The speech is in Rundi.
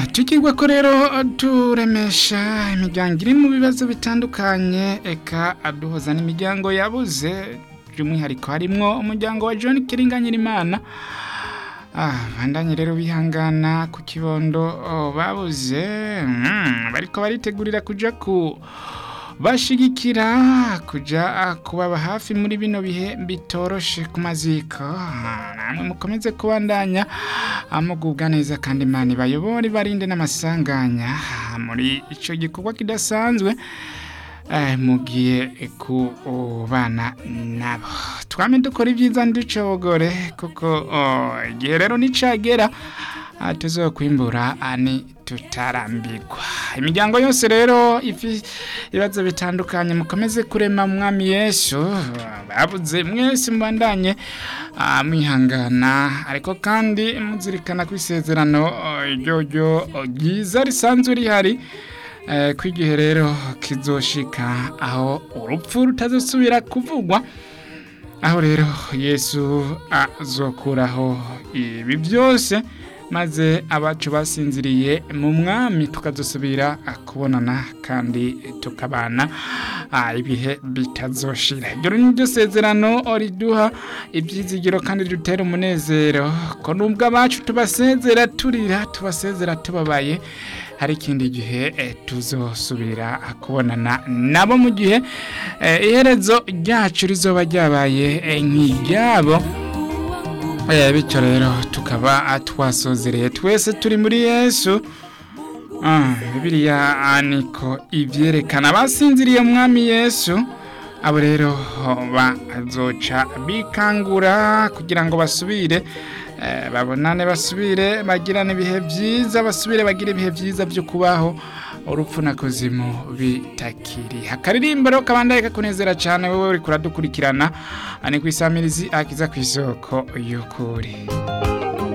tukigwa ko rero turemesha imiryango iri mu bibazo bitandukanye eka aduhoza n'imiryango yabuze by'umwihariko harimwo umuryango wa John Kiringanyirimana Ah, bandanye rero bihangana ku kibondo oh, babuze mm, bariko baritegurira kuja ku bashigikira kuja ah, kubaba hafi muri bino bihe bitoroshe ku maziko Ah, namwe mukomeze kubandanya amugubwa neza kandi imana ibayobore barinde n'amasanganya Ah, muri ico gikorwa kidasanzwe eh, mugiye kubana nabo twame dukora ibyiza nducogore kuko oh, igihe rero nicagera ah, tuzokwimbura ani tutarambirwa imiryango yose rero ifi ibibazo bitandukanye mukomeze kurema mwami yesu babuze mwese mubandanye ah, mwihangana ariko kandi muzirikana ku isezerano oh, ryoryo oh, ryiza risanzwe rihari eh, ko igihe rero kizoshika aho urupfu rutazosubira kuvugwa aho rero yesu azokuraho ibi byose maze abacu basinziriye mu mwami tukazosubira kubonana kandi tukabana ah, ibihe bitazoshira ibyo ni ryo sezerano riduha ibyizigiro kandi ridutera umunezero ko nubwo abacu tubasezera turira tubasezera tubabaye hari ikindi gihe eh, tuzosubira kubonana nabo mu gihe eh, iherezo ryacu rizoba ryabaye eh, nk'iryabo Eh, bityo rero tukaba twasozereye twese turi muri yesu Ah, bibiliya ah, niko ivyerekana basinziriye mwami yesu abo rero bazoca bikangura kugira ngo basubire eh, babonane basubire bagirane ibihe byiza basubire bagire ibihe byiza byo kubaho urupfu na kuzimu bitakiri akaririmbo rero kabandaye kakunezera cyane wowe uri kuradukurikirana ani ku isamirizi akiza ku isoko y'ukuri